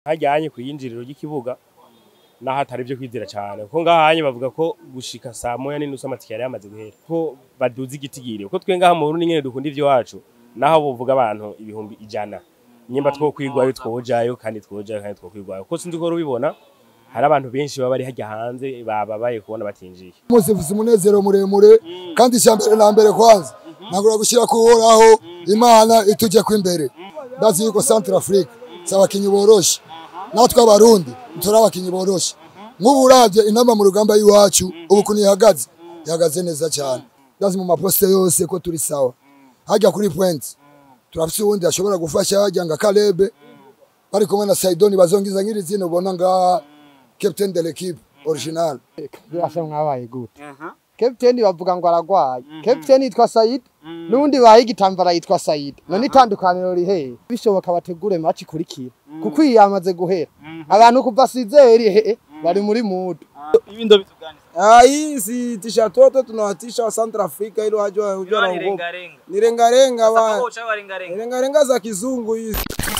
hajyanye ku yinjiriro ry'ikibuga naho atari byo kwizera cyane kuko ngahanye bavuga ko gushika saa moya n'inusu amatike yari yamaze guhera ko baduza igitigiri kuko twe ngaha mu Burundi nyene dukunda ivy'iwacu naho bovuga abantu ibihumbi ijana nyimba two kwigwayo twojayo kandi twojayo kandi two kwigwayo kuko sinzi ko rubibona hari abantu benshi baba bari hajya hanze bababaye kubona batinjiye umunsi mfise umunezero muremure kandi icya mbere na mbere kwanza nagura gushyira ku uhoraho imana itujye ko imbere ndazi yuko centre afrique si abakinyi boroshe natwe abarundi turi abakinyi boroshe nk'ubu uravye inama mu rugamba y'iwacu ubu kuntu ihagaze ihagaze neza cyane ndazi mu maposite yose ko turi sawa hajya kuri point turafise uwundi ashobora gufasha hajya nga karebe bari kumwe na saidoni bazongiza nk'iri zina ubona ngaha captain de l'équipe original birasa mwabaye gute captain bavuga ngo aragwaye captain yitwa Said nundi baye igitambara yitwa Said none itandukaniro rihe bishoboka bategure match ikurikira kuko iyi yamaze guhera abantu kuva sizeri he bari muri mood Hivi ndo vitu gani? Ah, hii si tisha toto tunawatisha wa Central Africa ili wajue wajue na Ni nguvu. renga renga. Ni renga renga Sasa wa kocha wa renga renga. renga renga za kizungu hizi.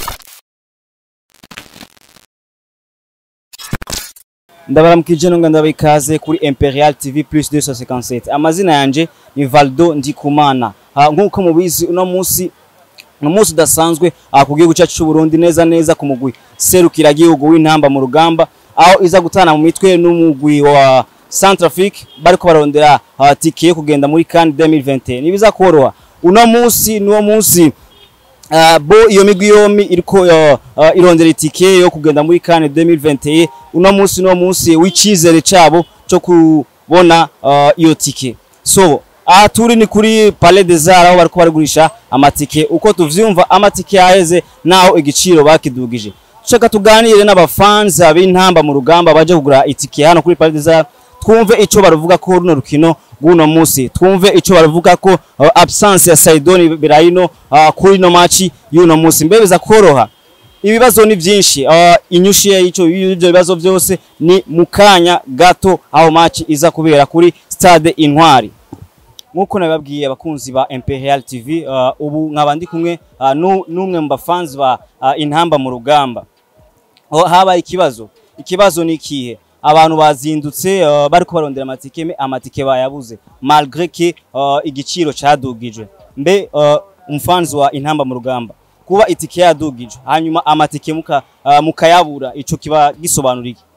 ndabaramukije nonga ndabikaze kuri Imperial TV plus 257 amazina yanje ni Valdo Ndikumana Ah, nk'uko mubizi uno munsi uno munsi udasanzwe ah, ku gihugu cyacu cy'u Burundi neza neza ku mugwi serukira gihugu w'intamba mu rugamba aho iza gutana mu mitwe n'umugwi wa Centrafrique bariko barondera ah, tike yo kugenda muri CAN 2021 nibiza koroha uno munsi nuwo munsi Uh, bo iyo migwi yombi iriko uh, uh, irondera itike yo kugenda muri CAN 2021 uno munsi no munsi w'icizere cabo cyo kubona uh, iyo tike so aha turi ni kuri Palais des Arts aho bariko barigurisha amatike uko tuvyumva amatike yaheze naho igiciro bakidugije shaka tuganire n'abafans b'intamba mu rugamba baje kugura itike hano kuri Palais des Arts twumve ico baruvuga ko runo rukino guno munsi twumve ico baruvuga ko uh, absence ya Saidoni Berahino uh, kuri no match y'uno munsi mbebeza koroha ibibazo ni byinshi uh, inyushi y'ico y'ibyo bibazo byose ni mukanya gato aho match iza kubera kuri stade Intwari nkuko nababwiye abakunzi ba Imperial TV uh, ubu nkaba ndi kumwe uh, nu- n'umwe mu bafans ba uh, intamba mu rugamba aho habaye ikibazo ikibazo ni ikihe abantu bazindutse uh, bariko barondera amatike me amatike bayabuze malgré que uh, igiciro cadugijwe mbe uh, umfanzi wa intamba mu rugamba kuba itike yadugijwe hanyuma amatike muka, uh, mukayabura ico kiba gisobanura iki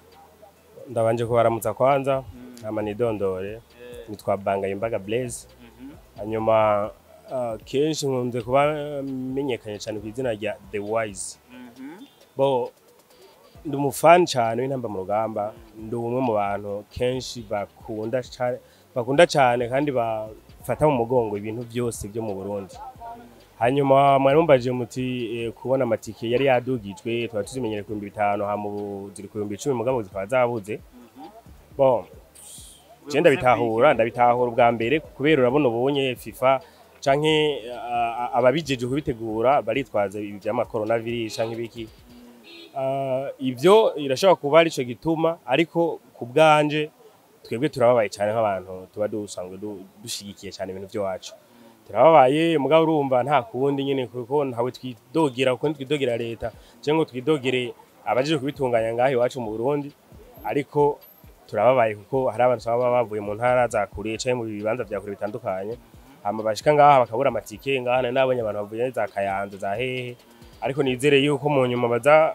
ndabanje kubaramutsa kwanza ama nidondore nitwa Bangaye Imbaga Blaze hanyuma uh, kenshi nkunze kuba menyekanye cyane ku izina rya The Wise bo ndi umufani cyane w'intamba mu rugamba ndi umwe mu bantu kenshi bakunda cyane bakunda cyane kandi bafata mu mugongo ibintu byose byo mu Burundi hanyuma mwari mumbaje muti eh, kubona amatike yari yadugijwe twari tuzimenyere ku bihumbi bitanu hama ubu ziri ku bihumbi icumi mugabo zikaba zabuze bon je ndabitahura ndabitahura ubwa mbere kubera urabona ubunye FIFA canke uh, ababijeje kubitegura baritwaza ibi vyama coronavirus canke ibiki uh, ivyo irashobora kuba arico gituma ariko ku bwanje twebwe turababaye cyane nk'abantu tuba dusanzwe du- dushigikiye cyane ibintu vyacu turababaye mugabo urumva nta kundi nyene kuko ntawe twidogera kuko twidogera leta cyangwa twidogere abajeje kubitunganya ngaho iwacu mu Burundi ariko turababaye kuko hari abantu baba bavuye mu ntara za kure cyangwa mu bibanza vya kure bitandukanye hama bashika ngaha bakabura amatike ngaha nari nabonye abantu bavuye za Kayanza za hehe ariko nizere yuko mu nyuma baza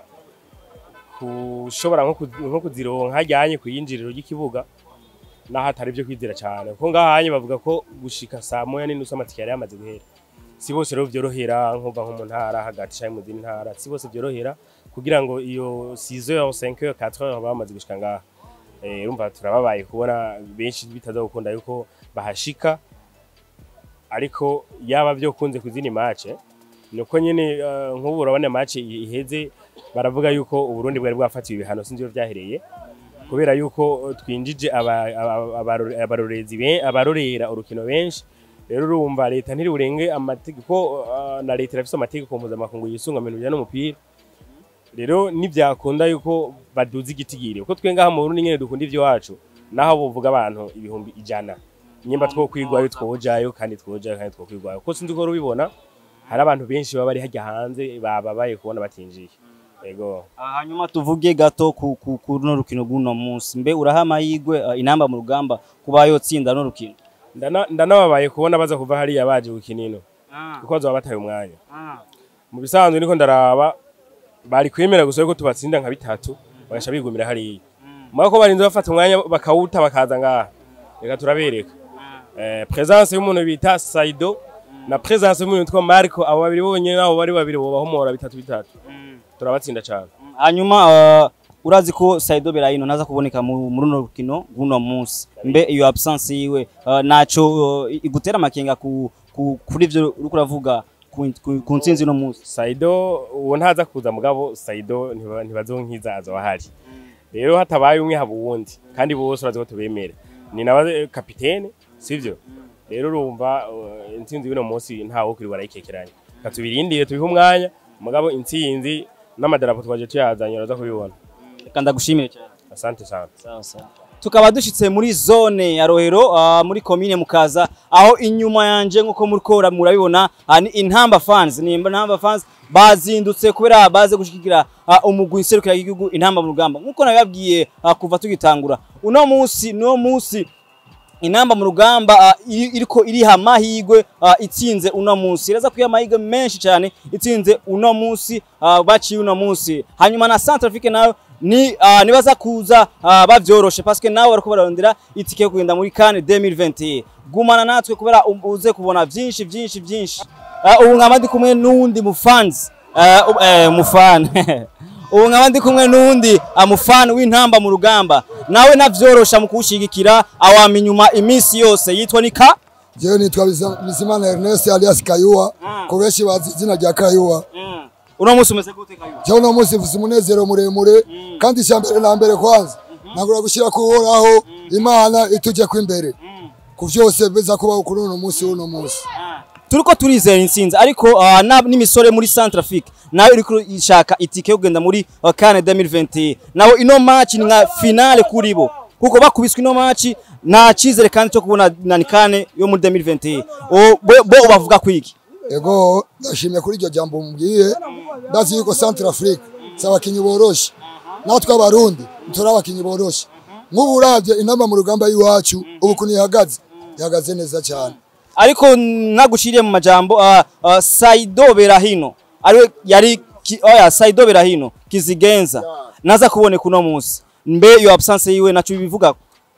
kushobora nko ku- nko kuzironka hajyanye ku yinjiriro ry'ikibuga naho atari byo kwizera cyane kuko ngahanye bavuga ko gushika saa moya n'inusu amatike yari yamaze guhera si bose rero byorohera nkuva nko mu ntara hagati cyangwa mu zindi ntara si bose byorohera kugira ngo iyo 6 heures 5 heures 4 heures bamaze gushika ngaha eh urumva turababaye kubona benshi bitaza gukunda yuko bahashika ariko yaba byo kunze ku zindi match nuko nyene eh, nk'ubu urabona match iheze baravuga yuko uburundi bwari bwafatiwe ibihano sinzi iyo byahereye kubera yuko twinjije aba- aba- abarore- abarorezi be- abarorera urukino benshi rero urumva leta ntiriburenge amategeko uh, na leta irafise amategeko mpuzamakungu yisunga mu bintu bijyanye n'umupira rero nibyakunda yuko baduza igitigiri kuko twe ngaha mu Burundi nyene dukunda ivy'iwacu naho bovuga abantu ibihumbi ijana nyimba two kwigwayo twojayo kandi twojayo kandi two kwigwayo kuko sinzi ko rubibona hari abantu benshi baba bari hajya hanze bababaye kubona batinjiye ego Ah, hanyuma tuvuge gato ku ku ku runo rukino rw'uno munsi mbe uraha amahirwe ah, inamba mu rugamba kuba yotsinda no rukino Ndana- ndanababaye kubona baza kuva hariya baje gukina ino kuko bazoba bataye umwanya mu bisanzwe niko ndaraba bari kwemera gusa yuko tubatsinda nka bitatu bagasha bigumira hariya mwa ko barinze bafata umwanya bakawuta bakaza ngaha reka turabereka eh, presence y'umuntu bita Saido na presence y'umuntu witwa Marco abo babiri bonyene nabo bari babiri bobahomora bitatu bitatu turabatsinda cyane hanyuma ah, urazi ko Saido Berahino naza kuboneka mu mu runo rukino rw'uno munsi mbe iyo absence yiwe ah, naco ah, igutera amakenga ku ku- kuri ivyo uriko uravuga ku- ku ku ntsinzi uno munsi Saido uwo ntaza kuza mugabo Saido ntiba- ntibazonkiza azoba ahari rero hatabaye umwe haba uwundi kandi bose urazi ko tubemera ni nawe kapitene sivyo rero urumva uh, intsinzi y'uno munsi ntawe kuri barayikekeranya reka tubirindire tubihe umwanya mugabo intsinzi n'amadarapo twaje tuyazanye uraza kubibona reka ndagushimire cyane asante sana sawa sawa tukaba dushitse muri zone ya Rohero ah, muri commune Mukaza aho inyuma yanje nkuko muriko murabibona ah, ni intamba fans ni intamba fans bazindutse kubera baze gushikira ah, umugwi serukira igihugu intamba mu rugamba nkuko nabibabwiye ah, kuva tugitangura uno munsi no munsi inamba mu rugamba ah, iri- iriko iriha amahigwe ah, itsinze uno munsi iraza kuyiha amahigwe menshi cyane itsinze uno munsi ah, baciye uno munsi hanyuma na Centrafrique nayo ni ah, nibaza kuza ah, bavyoroshe paske nawe bariko bararondera itike yo kugenda muri CAN 2021 gumana natwe kubera um- uze kubona vyinshi vyinshi vyinshi Ah, ubu nkaba ndi kumwe n'uwundi mufanzi Ah, u- eh, mufana ubu nkaba ndi kumwe n'uwundi amufana w'intamba mu rugamba nawe navyorosha mu kuwushigikira awama inyuma iminsi yose yitwa ni ka jewe nitwa Biza- bizimana ernest alias kayuwa ku benshi bazi izina rya kayuwa uno munsi umeze gute kayo jewe uno munsi mfise umunezero muremure kandi icya mbere na mbere kwanza nagura gushyira ku uhoraho imana itujye ko imbere ku vyose biza kubaho kuri uno munsi w'uno munsi turiko turizera intsinzi ariko ah, na- n'imisore muri Centrafrique nawe iriko ishaka itike yo kugenda muri ah, CAN 2021 nawe ino match ni nka finale kuri bo kuko bakubiswe ino match nta cizere kandi cyo kubona na CAN yo muri 2021 O- bo bo bavuga kwiki ego ndashimye kuri iryo jambo mubwiye ndazi yuko centre afrique si abakinyi boroshe natwe abarundi turi abakinyi boroshe nk'ubu uravye inamba mu rugamba y'iwacu ubu kuntu ihagaze ihagaze neza cyane ariko nagushiriye mu majambo uh, uh, Saido Berahino ariwe yari ki, oya Saido Berahino kizigenza naza kuboneka uno munsi mbe iyo absence yiwe naco bivuga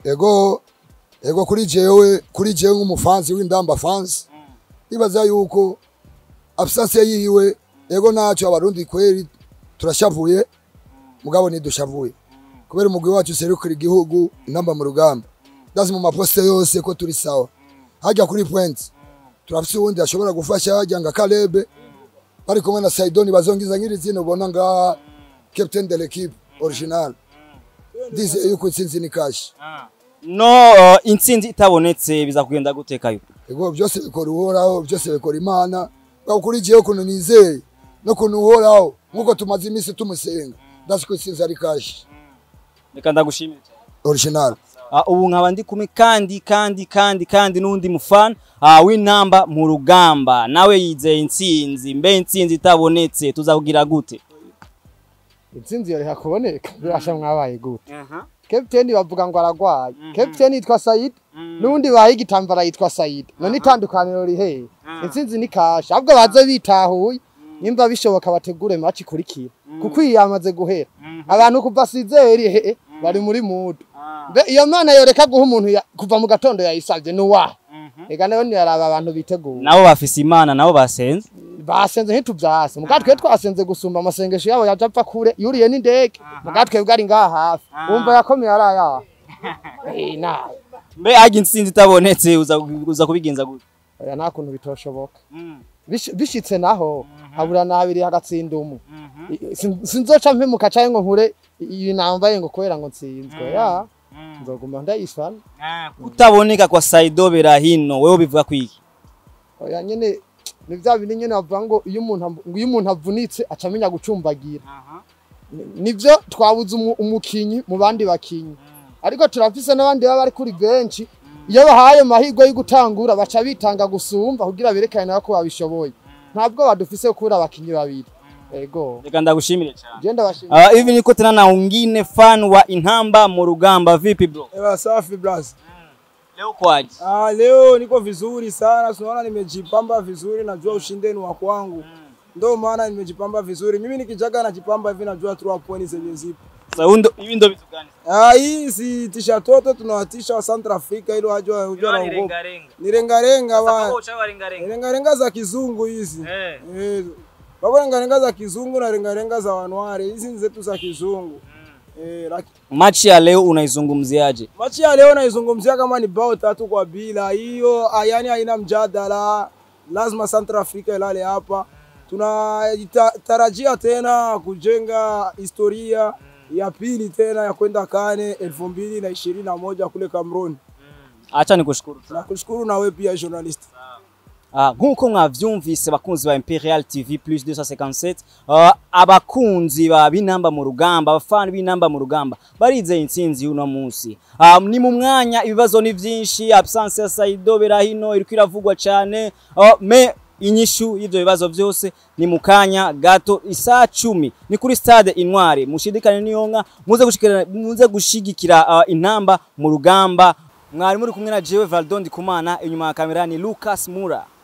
ego ego kuri jewe kuri jewe nk'umufansi w'indamba fans ibaza yuko absence yiwe ego naco abarundi kweri turashavuye mugabo ntidushavuye kubera umugwi wacu userukira igihugu intamba mu rugamba ndazi mu maposite yose ko turi sawa hajya kuri point turafise uwundi ashobora gufasha hajya nga Kalebe bari kumwe na Saidoni bazongiza nk'iri zino ubona nga captain de l'équipe original ndize yuko intsinzi ni kashi no uh, intsinzi itabonetse biza kugenda gutekayo ego byose bikora uhoraho byose bikora imana bwa kuri jewe ukuntu nizeye no kuntu uhoraho nk'uko tumaze iminsi tumusenga ndazi ko intsinzi ari kashi reka ndagushimire cyane. original uh, ubu nkaba ndi kumwe kandi kandi kandi kandi n'undi mufana uh, w'intamba mu rugamba nawe yizeye intsinzi mbe intsinzi itabonetse tuzakugira gute intsinzi yoreka kuboneka birasha mwabaye gute kapiteni bavuga ngo aragwaye kapiteni yitwa sayid n'undi baha igitambara yitwa sayid none itandukaniro rihe intsinzi ni kasha ahubwo baze bitahuye nimba bishoboka bategure match ikurikira kuko iyi yamaze guhera abantu kuva sizeri he bari muri mudu mbe iyo mana yoreka guha umuntu ya- kuva mu gatondo yayisavye ni uwahe ega nayo niyaraba abantu biteguye nabo bafise imana nabo basenze basenze ntituvyase muga twe twasenze gusumba amasengesho yabo yaje apfa kure yuriye n'indege muga twebwe ari ngaha hafi wumva yakomeye ari ayaha Eh, nawe mbe harya intsinzi itabonetse uza, uza kubigenza gute oya nta kuntu bitoshoboka Bish- bishitse naho habura nabiri hagatsinda umu I- sin- sinzoca mpemuka canke ngo nkure iyi nambaye ngo kubera ngo nsinzwe ya nzoguma ndayifana kutaboneka kwa Saido Berahino wewe bivuga kwiki oya nyene ni vya bindi nyene bavuga ngo iyo umuntu avu- ngo iyo umuntu avunitse aca amenya gucumbagira Ni- nivyo twabuze umu- umukinyi mu bandi bakinyi ariko turafise n'abandi baba bari kuri benshi iyo bahaye mahirwe yo gutangura baca bitanga gusumba kugira berekane nabo ko babishoboye ntabwo badufise kubura abakinyi babiri ego reka ndagushimire cyane je ndabashimira Ah, hivi niko tena na wengine fan wa Inhamba mu rugamba vipi bro Ewa safi bras. leo kwaje Ah, leo niko vizuri sana, tunaona nimejipamba vizuri, najua ushindi ni wa kwangu. Ndio maana nimejipamba vizuri. Mimi nikijaga najipamba hivi najua tu point zenye zipo. sasa hundo hivi ndo vitu gani Ah, hii si tisha toto tunawatisha wa Central Africa ili wajue wajue na ugopa. Ni renga renga wa. Renga renga za kizungu hizi. Eh. Eh. Baba renga renga za kizungu na renga renga za wanware. Hizi ni zetu za kizungu. Eh, laki. Machi ya leo unaizungumziaje? Machi ya leo naizungumzia kama ni bao tatu kwa bila. Hiyo ah, yani haina mjadala. Lazima Central Africa ilale hapa. Tunatarajia tena kujenga historia ya pili tena ya kwenda Kane elfu mbili na ishirini na moja kule Cameroon. Acha nikushukuru sana. Nakushukuru na wewe pia journalist. Ah, nk'uko mwavyumvise bakunzi ba Imperial TV plus 257 ah, abakunzi ba binamba mu rugamba abafani b'inamba mu rugamba barizeye intsinzi y'uno munsi ah, ni mu mwanya ibibazo ni vyinshi absence ya Saido Berahino iriko iravugwa cane ah, me inyishu y'ivyo bibazo vyose ni mu kanya gato isaa cumi ni kuri stade Intwari mushidikane niyonka muze gushigikira muze gushigikira ah, intamba mu rugamba mwari muri kumwe na jewe Valdon Ndikumana inyuma ya kamera ni Lucas Mura